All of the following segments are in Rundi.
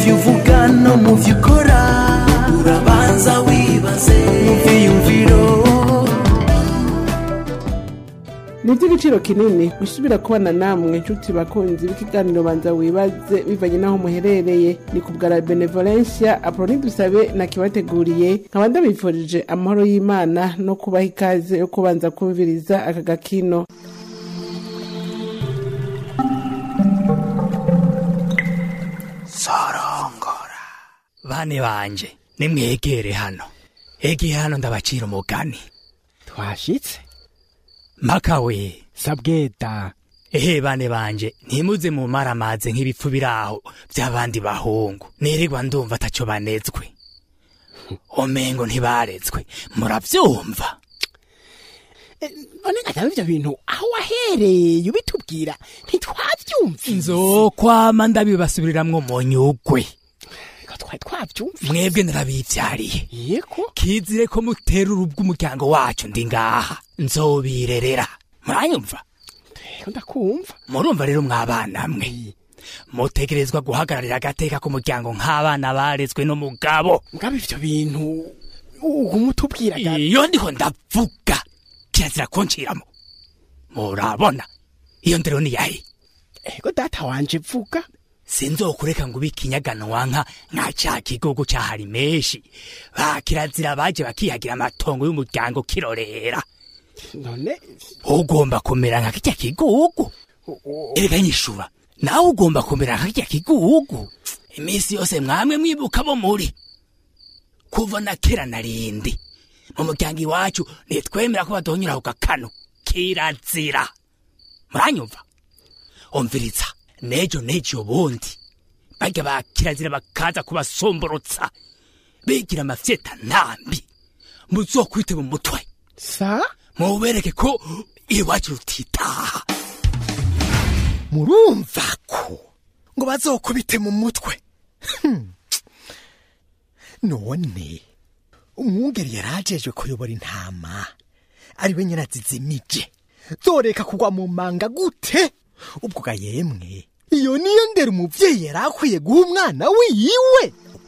byo uvuga no mu byo ukora urabanza wibaze mu byiyumviro ni iby'igiciro kinini gusubira kubana namwe inshuti bakunzi b'ikiganiro banza wibaze bivanye n'aho muherereye ni ku bwa benevolencia apoloni dusabe nakibateguriye nkaba ndabifurije amahoro y'imana no kubaha ikaze yo kubanza kumviriza aka gakino sorongora bane banje nimwegere hano egeye hano ndabacira umugani twashitse makawe sabweta ehe bane banje ntimuze mu maramaze nk'ibipfu biraho by'abandi bahungu nirirwa ndumva ataco banezwe omengo ntibarezwe muravyumva none ngataba ivyo bintu aho wahereye ubitubwira ntitwavyumvise nzokwama ndabibasubiriramwo mu nyugwe ko twari twavyumvise mwebwe narabivyariye yego kizire ko mutera urubwa umuryango wacu ndi ngaha nzobirerera muranyumva rero ndakumva murumva rero mwabana mwe mutegerezwa guhagararira agateka k'umuryango nk'abana barezwe n'umugabo mugabo ivyo bintu umutubwiraga iyo ndiho ndavuga kirazira kunciramo murabona iyo ndero ni yahe ego data wanje vuga sinzokureka ngo ubike inyaganwa nka nka ca kigogo cahari menshi ba kirazira baje bakihagira amatongo y'umuryango kirorera none ugomba kumera nka kirya kigugu erega nyishura nawe ugomba kumera nka kirya kigugu iminsi yose mwamwe mwibuka bo muri kuva na kera narindi mu muryango iwacu ntitwemera ko badonyura ku gakano kirazira muranyumva umviriza nejo nejo ubundi barya ba kirazira bakaza kubasomborotsa bigira amafyeta ntambi muzokwite mu mutwe sa mubereke ko iwacu rutitaha murumva ko ngo bazokubite mu mutwe Hmm. none umwungeri yarajejwe kuyobora intama ari we nyina zizimije zoreka kugwa mu manga gute ubwo ga yemwe iyo niyo ndera umuvyeyi yari akwiye guha umwana wiwe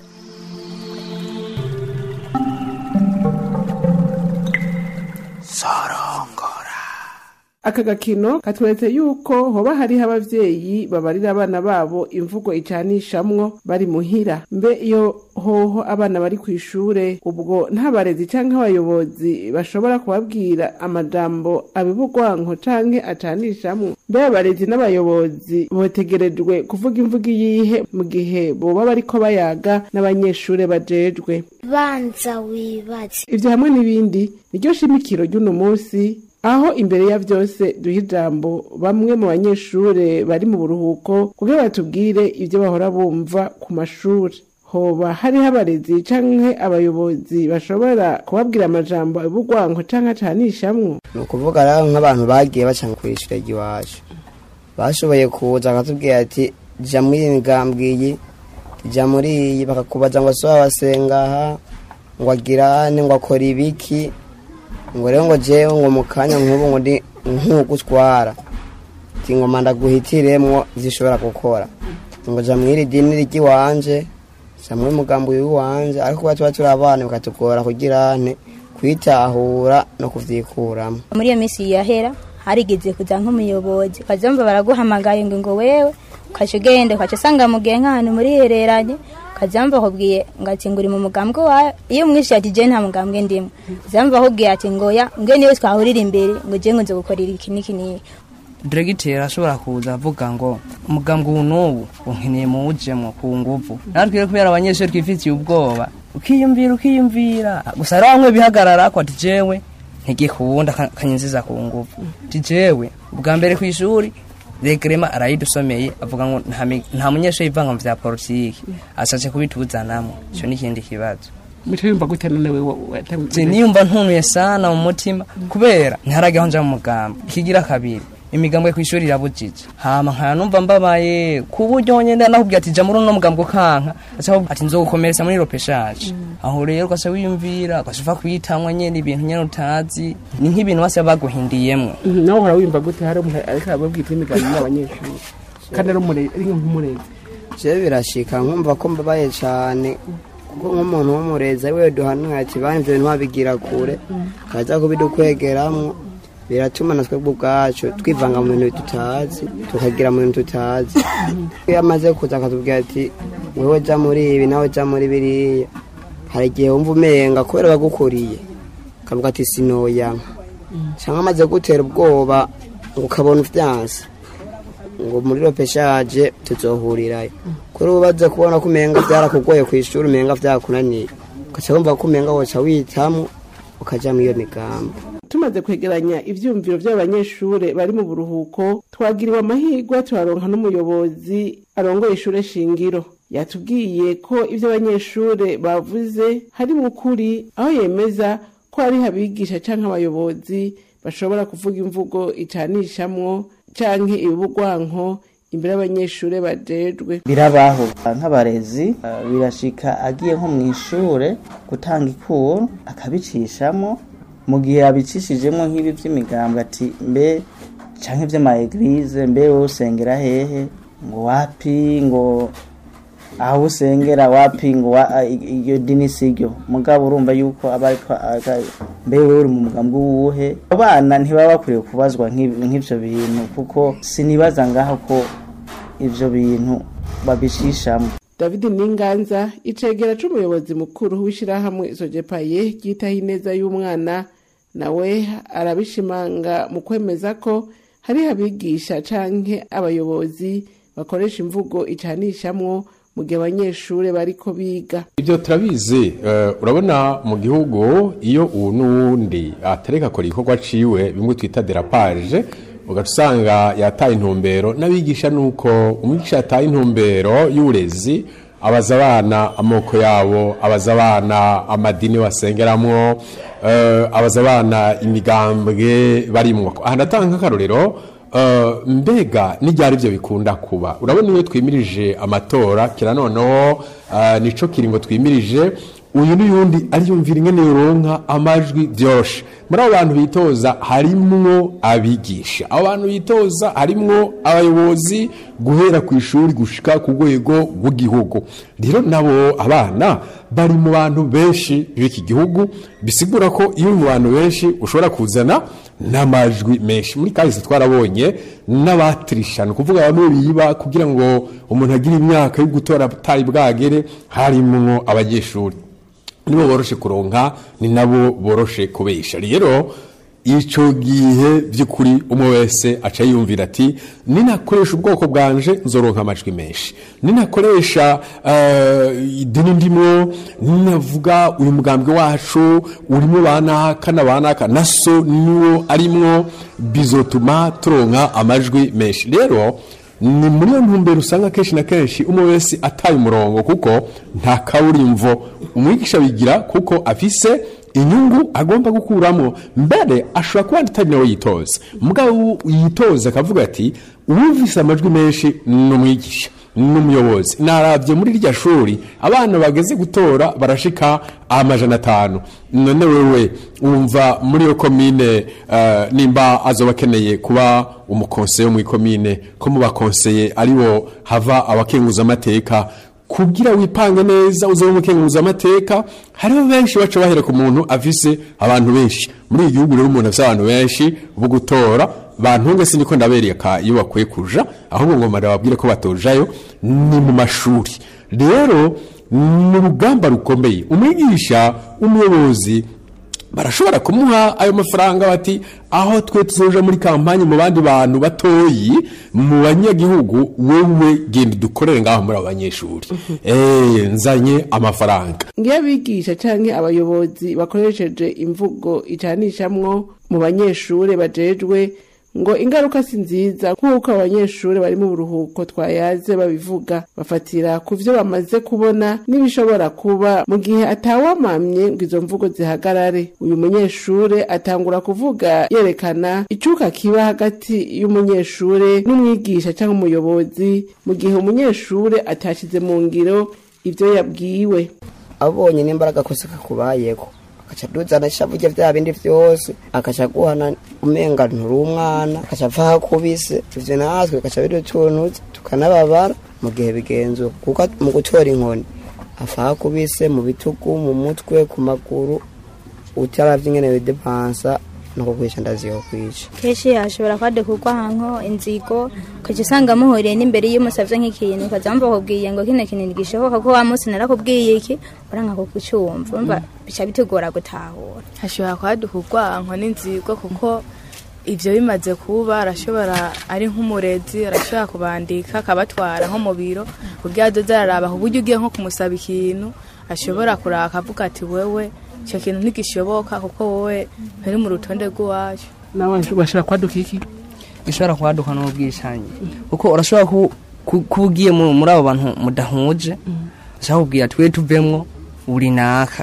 sorongora aka gakino katweretse yuko hoba hariho abavyeyi babarira abana babo imvugo icanishamwo bari muhira mbe iyo hoho abana bari kw'ishure ubwo nta barezi canke abayobozi bashobora kubabwira amajambo abibugwanko canke acanishamwo mbe abarezi n'abayobozi botegerejwe kuvuga imvugo iyihe mu gihe boba bariko bayaga n'abanyeshure bajejwe banza wibaze ivyo hamwe n'ibindi niryo shimikiro ry'uno munsi aho imbere ya vyose duha ijambo bamwe mu banyeshure bari mu buruhuko kugira batubwire ivyo bahora bumva ku mashuri hoba hariho abarezi canke abayobozi bashobora kubabwira amajambo abugwanko canke acanishamwo ni ukuvuga rero nk'abantu bagiye baca ku ishure ry'iwacu bashoboye kuza bakatubwira ati jya muri iyi ngambwiyi jya muri iyi bakakubaza ngo soba basengaha ngo agirane ngo akora ibiki ngo rero ngo jewe ngo mu kanya nk'ubu ngo ndi nk'ugutwara ati ngo manda guhitiremwo zishobora gukora ngo jya mw'iri dini ry'iwanje jya muri mugambo w'iwanje ariko kuba tuba turi abana bikatugora kugira ane kwitahura no kuvyikuramo muri iyo minsi yahera harigeze kuza nk'umuyobozi ukazumva baraguhamagaye ngo ngo wewe ukaca ugenda ukaca usanga mugihe nk'ahantu murihereranye ukazumva akubwiye ngo ati ngo uri mu mugambwe wawe iyo umwishe ati je nta mugambwe ndimo uzumva akubwiye ati ngo ya mbwe niwe twahurira imbere ngo je ngo nze gukorera iki n'iki n'iki diregiteri ashobora kuza avuga ngo umugambwe ubu n'ubu unkeneye muwujemwo ku nguvu natwe rero kubera abanyeshuri twifitiye ubwoba ukiyumvira ukiyumvira gusa rero bamwe bihagarara ko ati jewe ntigikunda kanyiziza ku nguvu ati jewe ubwa mbere ku ishuri regrema arayidusomeye avuga ngo nta mi- nta munyeshuri yivanga mu vya politiki ashatse kubituzanamo ico ni ikindi kibazo mico yumva gute none wewe Je niyumva ntunuye sana mu mutima kubera ntarajyaho nja mu mugambo ikigira kabiri imigambwe kw'ishuri irabujije hama nkaya numva mbabaye ku buryo nyene nakubwira ati ja muri uno mugambo kanka aca akubwira ati nzogukomeretsa muri ropeshaje aho rero ugaca wiyumvira ugaca uva kwitamwa nyene ibintu nyene utazi ni nk'ibintu base baguhindiyemwo nawe uhora wumva gute hari umuntu ariko arababwira imigambi n'abanyeshuri kandi ari umure- ari nk'umurezi je birashika nkumva ko mbabaye cane kuko nk'umuntu w'umurezi ari we duhanuye ati bana ivyo bintu wabigira kure kaza kubidukwegeramwo biratuma na twebwe ubwacu twivanga mu bintu tutazi tukagira mu bintu tutazi iyo amaze kuza akatubwira ati wewe ja muri ibi nawe ja muri biriya hari igihe wumva umenga kubera bagukuriye akavuga ati sinoyanka cyangwa amaze gutera ubwoba ngo ukabona uvyanse ngo muri ropeshaje tuzohurirayo kuri ubu baze kubona ko umenga byarakugoye ku ishuri umenga vyakunaniye ugaca wumva ko umenga woca witamwo ukaja muri iyo migambo tumaze kwegeranya ivyumviro vy'abanyeshure bari mu buruhuko twagiriwe amahirwe turaronka n'umuyobozi arongoye ishure shingiro yatubwiye ko ivyo abanyeshure bavuze hari mu kuri aho yemeza ko hari abigisha canke abayobozi bashobora kuvuga imvugo icanishamwo canke ibibugwanko imbere y'abanyeshure bajejwe birabaho nk'abarezi uh, birashika agiye nko mu ishure gutanga ikuru akabicishamo mu gihe abicishijemo nk'ibi by'imigambwe ati mbe canke vy'amaeglize mbe wowe usengera hehe ngo wapi ngo aho usengera wapi ngo wa- iyo dini siryo mugabo urumva yuko aba ariko aga- mbe wewe uri mu mugambwe uwuhe abana ntibaba bakwiriye kubazwa nk'ib- nk'ivyo bintu kuko sinibaza ngaho ko ivyo bintu babishishamo david ninganza icegera c'umuyobozi mukuru w'ishirahamwe sojepaye ryitaho ineza y'umwana nawe arabishimanga mu kwemeza ko hari abigisha canke abayobozi bakoresha imvugo icanishamwo mu gihe abanyeshure bariko biga ibyo turabizi eh, urabona mu gihugu iyo ubu n'uwundi atareka akora igikorwa ciwe bimwe twita derapage ugaca usanga yataye intumbero n'abigisha nuko umwigisha yataye intumbero y'uburezi abaza abana amoko yabo abaza abana amadini basengeramwo eh, abaza abana imigambwe barimwo aha ndatanga nk'akarorero Uh, mbega n'ibyari byo bikunda kuba urabona iyo twimirije amatora kira noneho uh, nico kiringo twimirije uyu n'uyundi ariyumvira ingene yoronka amajwi vyoroshe muri abo bantu bitoza harimwo abigisha abo bantu bitoza harimwo abayobozi guhera ku ishuri gushika ku rwego rw'igihugu rero nabo abana bari mu bantu benshi b'iki gihugu bisigura ko iyo uri mu bantu benshi ushobora kuzana n'amajwi menshi muri kahise twarabonye n'abatirisha ni ukuvuga bamwe biba kugira ngo umuntu agire imyaka yo gutora atari bwagere harimwo abanyeshuri nibo boroshe kuronka ni nabo boroshe kubesha rero icyo gihe by'ukuri umwe wese aca yumvira ati ninakoresha ubwoko bwanje nzoronka amajwi menshi ninakoresha eh, idini ndimo ninavuga uyu mugambwe wacu urimo banaka na banaka naso niwo arimwo bizotuma turonka amajwi menshi rero ni muri iyo ntumbero usanga kenshi na kenshi umwe wese ataye umurongo kuko nta kaburimvo umwigisha bigira kuko afise inyungu agomba gukuramo mbere ashobora kuba atari nawe yitoza mugabo yitoza akavuga ati uwumvise amajwi menshi ni umwigisha n'umuyobozi narabye muri rya shuri abana bageze gutora barashika amajana atanu none wewe wumva muri iyo komine eh, nimba azoba akeneye kuba umukonseye wo mu ikomine ko mu bakonseye aribo hava abakenguza amateka kugira wipange neza uzobe umukenguza amateka hariho benshi baca bahera ku muntu afise abantu benshi muri iki gihugu rero umuntu afise abantu benshi bo gutora bantunge siniko ndabereka iyo bakwiye kuja ahubwo ngo mara babwire ko batojayo ni mu mashuri rero ni urugamba rukomeye umwigisha umuyobozi barashobora kumuha ayo mafaranga bati aho twe tuzoja muri kampanye mu bandi bantu batoyi mu banyagihugu wowe genda dukorere ngaho muri abo banyeshuri eh nzanye amafaranga ngiyo abigisha canke abayobozi bakoresheje imvugo icanishamwo mu banyeshure bajejwe ngo ingaruka si nziza nk'uko abanyeshure bari mu buruhuko twayaze babivuga bafatira ku vyo bamaze kubona n'ibishobora kuba mu gihe atawamamye ngo izo mvugo zihagarare uyu munyeshure atangura kuvuga yerekana icuka kiba hagati y'umunyeshure n'umwigisha cyangwa umuyobozi mu gihe umunyeshure atashize mu ngiro ivyo yabwiwe abonye n'imbaraga kose kakubayeko akaca duzana ishavu rye vya bindi vyose akaca guhana umenga nturi umwana akaca apfa hakubise ivyo natwe bikaca bidutunutse tukanababara mu gihe bigenzura kuko mu gutora inkoni afa kubise mu bitugu mu mutwe ku maguru utaravye ingene bidepansa no kukwica ndaziho kwica kenshi hashobora kwadukugwa nko inzigo ukaca usanga muhuriye n'imbere iyo umusavye nk'ikintu ukaza wumva bakubwiye ngo kino kintu ntigishoboka ko wa munsi narakubwiye iki uranka kukucumva umva bica bitugora gutahura hashobora kwaduka urwanko n'inzigo kuko ivyo bimaze kuba arashobora ari nk'umurezi arashobora kubandika akabatwara nko mu biro kugira azoze araraba ku buryo ugiye nko kumusaba ikintu ashobora kuraka avuga ati wewe icyo kintu ntigishoboka kuko wowe nturi mu rutonde rw'iwacu nawe bashobora kwaduka iki gishobora kwaduka n'ubwishanyi kuko urashobora ku- ku- kuba ugiye mu- muri abo bantu mudahuje ushaka kubwira twe tuvemwo uri naka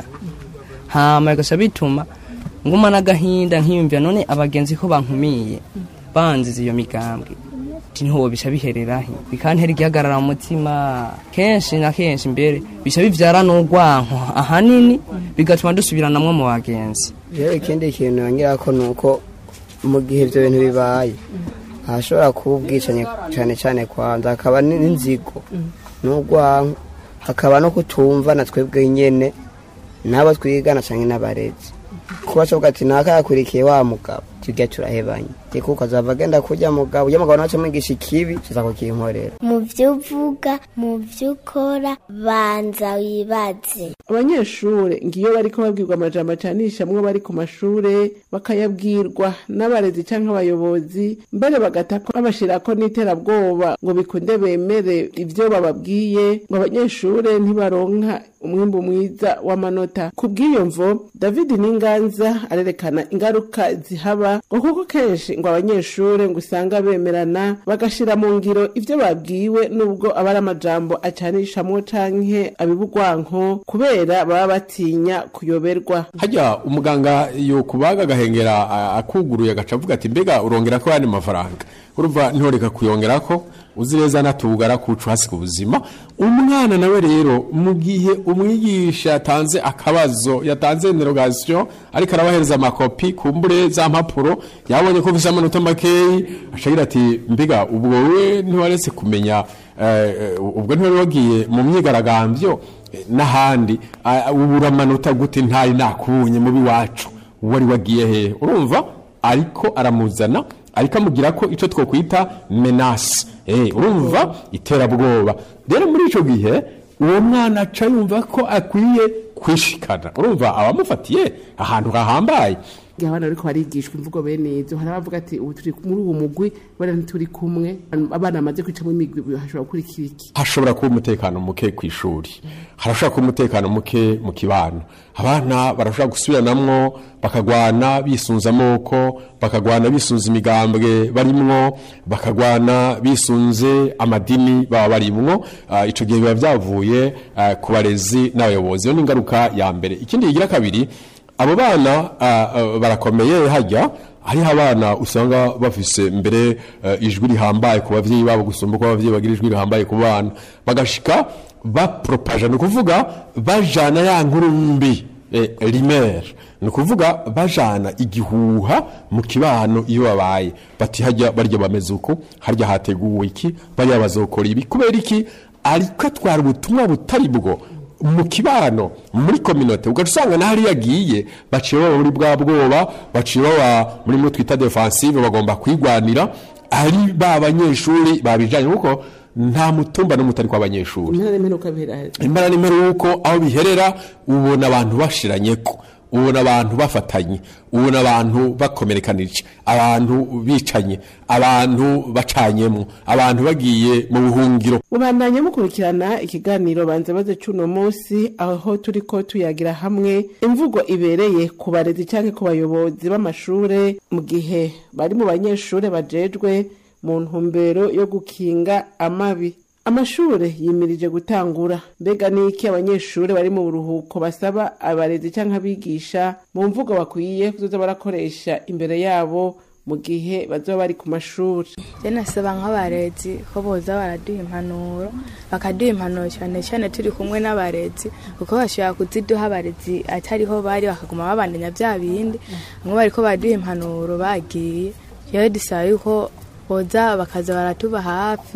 hama bigaca bituma nguma n'agahinda nkiyumvira none abagenzi ko bankumiye banziza iyo migambwe ati ntiwo bica bihererahe bikantera igihagarara mu mutima kenshi na kenshi mbere bica bivyara n'urwanko ahanini bigatuma dusubiranamwo mu bagenzi rero ikindi kintu yongera ko ni uko mu gihe ibyo bintu bibaye hashobora kuba ubwicanyi cyane cyane kwanza hakaba n- n'inzigo n'urwanko hakaba no kutumva na twebwe nyene n'abo twigana cyangwa n'abarezi kuba covuga ati naka yakurikiye wa mugabo tujya turahebanye reka ukazava agenda kurya mugabo ujya mugabo naco mwigisha ikibi kiza kukinkorera mu byo uvuga mu byo ukora banza wibaze abanyeshure ngiyo bariko babwirwa amajambo acanishamwo bari ku mashure bakayabwirwa n'abarezi canke abayobozi mbere bagatako babashirako n'iterabwoba ngo bikunde bemere ivyo bababwiye ngo abanyeshure ntibaronka umwimbu mwiza w'amanota ku bw'iyo mvo david n'inganza arerekana ingaruka zihaba ngo kuko kenshi ngo abanyeshure ngo usanga bemerana bagashira mu ngiro ivyo babwiwe nubwo aba ari amajambo acanishamwo canke abibugwanko kubera baba batinya kuyoberwa hajya umuganga yo kubaga agahengera a- akuguruye agaca avuga ati mbega urongera ko yandi mafaranga urumva ntoreka kuyongera ko uzi neza natubugara kucu hasi ku buzima umwana nawe rero mu gihe umwigisha yatanze akabazo yatanze interogasiyo ariko arabahereza amakopi kumbure za mpapuro yabonye ko ufise amanota makeyi acagira ati mbega ubwo we ntiwaretse kumenya eh, eh, ubwo ntiwari wagiye mu myigaragambyo eh, n'ahandi ah, ubura amanota gute ntari nakubonye mubi wacu wari wagiye hehe urumva ariko aramuzana ariko amugira ko icyo twokwita menasi eh, urumva iterabwoba rero muri icyo gihe uwo mwana aca yumva ko akwiye kwishikana urumva abamufatiye ahantu hahambaye igihe abana bariko barigishwa imvugo bene izo hari abavuga ati ubu turi muri uwo mugwi bana ntituri kumwe abana bamaze kwicamo imigwi hashobora gukurikira iki hashobora kuba umutekano muke ku ishuri harashobora kuba umutekano muke mu kibano abana barashobora gusubiranamwo bakagwana bisunze amoko bakagwana bisunze imigambwe barimwo bakagwana bisunze amadini baba barimwo Ah, ico gihe biba byavuye ah, ku barezi n'abayobozi iyo ni ingaruka ya mbere ikindi kigira kabiri abo bana ah, ah, barakomeye hajya hariho abana usanga bafise mbere eh, ijwi rihambaye ku bavyeyi babo gusumba uko abavyeyi bagira ijwi rihambaye ku bana bagashika bapropaja ni ukuvuga bajana ya nkuru mbi eh, rimere ni ukuvuga bajana igihuha mu kibano iyo babaye bati hajya barya bameze uku harya hateguwe iki bariya bazokora ibi kubera iki ariko atwara ubutumwa butari bwo mu kibano muri kominote ugaca usanga n'ahari yagiye baciye baba muri bwa bwoba baciye baba muri mwe twita defensive bagomba kwigwanira ari ba banyeshuri babijanye kuko nta mutumba n'umutari kw'abanyeshuri impera n'imperuka bihera impera n'imperuko aho biherera ubona abantu bashiranyeko ubona abantu bafatanye ubona abantu bakomerekanije abantu bicanye abantu bacanyemwo abantu bagiye mu buhungiro mubandanye mukurikirana ikiganiro banze baze cy'uno munsi aho turi ko tuyagira hamwe imvugo ibereye ku barezi cyangwa ku bayobozi b'amashure mu gihe bari mu banyeshure bajejwe mu ntumbero yo gukinga amabi amashure yimirije gutangura mbega niki abanyeshure bari mu buruhuko basaba abarezi cyangwa abigisha mu mvugo bakwiye kuzoza barakoresha imbere yabo mu gihe bazoba bari ku mashuri je nasaba nk'abarezi ko boza baraduha impanuro bakaduha impanuro cyane cyane turi kumwe n'abarezi kuko bashobora kuziduha abarezi atariho bari bakaguma babandanya bya bindi bamwe bariko baraduha impanuro bagiye rero dusaba yuko boza bakaza baratuba hafi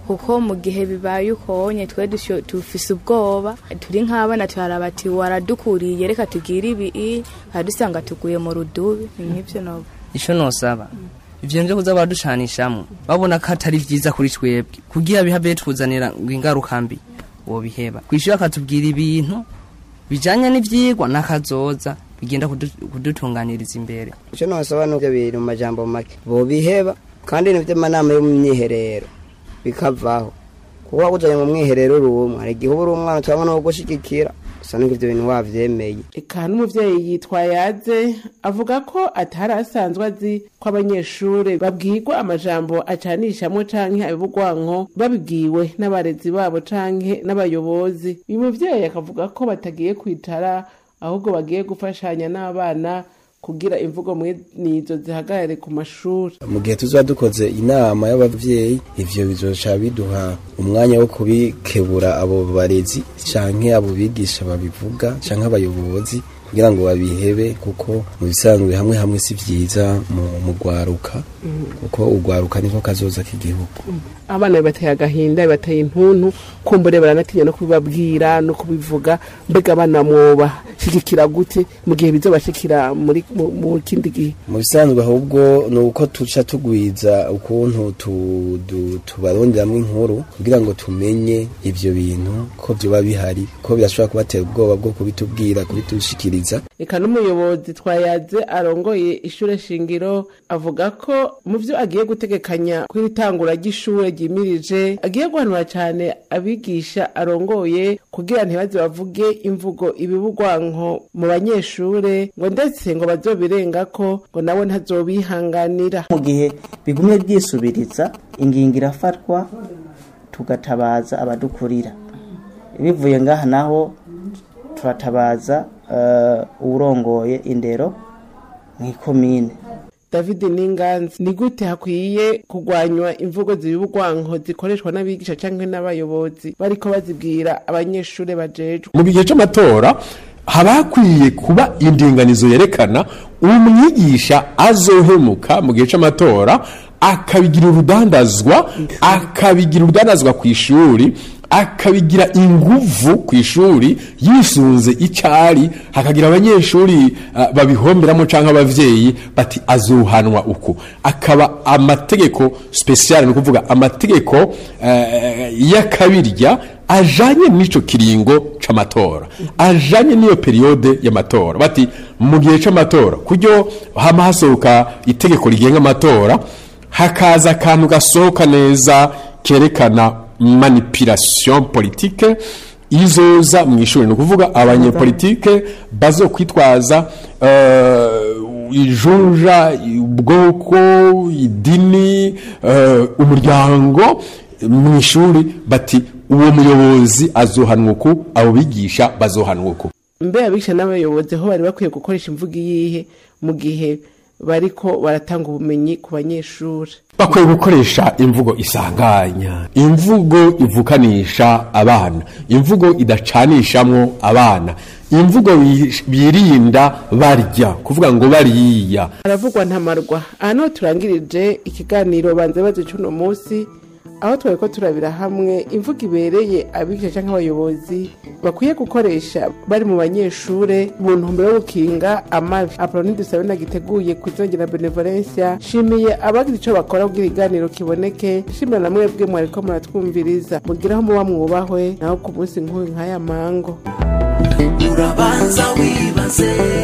kuko mu gihe bibaye ukonye twe dusho- dufise ubwoba turi nk'abana turaraba ati waradukuriye reka tugire ibi dusanga tuguye mu rudubi ni nk'ivyo noba ico nosaba ivyo nvyo kuza baradushanishamwo babona ko atari vyiza kuri twebwe kugira bihabe tuzanira ngo ingaruka mbi wobiheba kw'ishuri akatubwira ibintu bijanye n'ivyigwa n'akazoza bigenda kudu- kudutunganiriza imbere icyo nosaba nuko ibintu mu majambo make bobiheba kandi n'ivy'amanama yo mu myiherero bikavaho kuba waguzanye mu mwiherero uri umwe hari igihe uba uri umwana utabona wo gushigikira gusa nuko ivyo bintu wavyemeye eka n'umuvyeyi yitwa yaze avuga ko atari asanzwe azi ko abanyeshure babwirwa amajambo acanishamwo canke abibugwanko babibwiwe n'abarezi babo canke n'abayobozi uyu muvyeyi akavuga ko batagiye kwitara ahubwo bagiye gufashanya n'abana kugira imvugo mwenizo zihagarare ku mashuri mu gihe tuzaba dukoze inama y'abavyeyi ivyo bizoca biduha umwanya wo kubikebura abo barezi canke abo bigisha babivuga canke abayobozi kugira ngo babihebe kuko mu bisanzwe hamwe hamwe si vyiza mu mu rwaruka kuko urwaruka niko kazoza k'igihugu abana bibateye agahinda bibateye intuntu kumbure baranatinya no kubibabwira no kubivuga mbega abana mwobashigikira gute mu gihe bizobashikira muri mu mu kindi gihe mu bisanzwe ahubwo ni uko tuca tugwiza ukuntu tu- du- tubaronderamwo inkuru kugira ngo tumenye ivyo bintu ko vyoba bihari ko birashobora kubatera ubwoba bwo kubitubwira kubitushikiriza eka n'umuyobozi twayaze arongoye ishure shingiro avuga ko mu vyo agiye gutegekanya kw'iri tangura ry'ishure ryimirije agiye guhanura cane abigisha arongoye kugira ntibaze bavuge imvugo ibibugwanko mu banyeshure ngo ndetse ngo bazobirengako ngo nawe ntazobihanganira mu gihe bigumye byisubiriza ingingo irafatwa tugatabaza abadukurira bivuye ngaha naho turatabaza eh, uwurongoye indero mu ikomine david ninganzi ni gute hakwiye kurwanywa imvugo zibibugwanko zikoreshwa n'abigisha canke n'abayobozi bariko bazibwira abanyeshure bajejwe mu gihe cy'amatora haba hakwiye kuba indinganizo yerekana umwigisha azohemuka mu gihe cy'amatora akabigira urudandazwa akabigira urudandazwa ku ishuri akabigira inguvu ku ishuri yisunze icyari hakagira abanyeshuri uh, babihomberamo cyangwa abavyeyi bati azuhanwa uku akaba amategeko special ni ukuvuga amategeko uh, y'akabirya ajanye n'ico kiringo c'amatora ajanye n'iyo periode y'amatora bati mu gihe c'amatora kuryo hama hasohoka itegeko rigenga amatora hakaza akantu gasohoka neza kerekana manipulation politique izoza mu ishuri ni ukuvuga abanyepolitike bazokwitwaza uh, ijunja ubwoko idini uh, umuryango mu ishuri bati uwo muyobozi azohanwa uku abo bigisha bazohanwa uku mbe abigisha n'abayobozi aho bari bakwiye gukoresha imvugo iyihe mu gihe bariko baratanga ubumenyi ku banyeshuri bakwiye gukoresha imvugo isanganya imvugo ivukanisha abana imvugo idacanishamwo abana imvugo bi- birinda barya kuvuga ngo bariya haravugwa ntamarwa aha niho turangirije ikiganiro banze bazi c'uno munsi aho twari ko turabira hamwe imvugo ibereye abigisha cyangwa abayobozi bakwiye gukoresha bari mu banyeshure mu ntumbero yo gukinga amabi apoloni dusabe nagiteguye ku izongera benevolencia shimiye abagira ico bakora kugira ikiganiro kiboneke shimira na mwebwe mwariko muratwumviriza mugiraho muba mwubahwe naho ku munsi nk'uyu nk'aya mango urabanza wibaze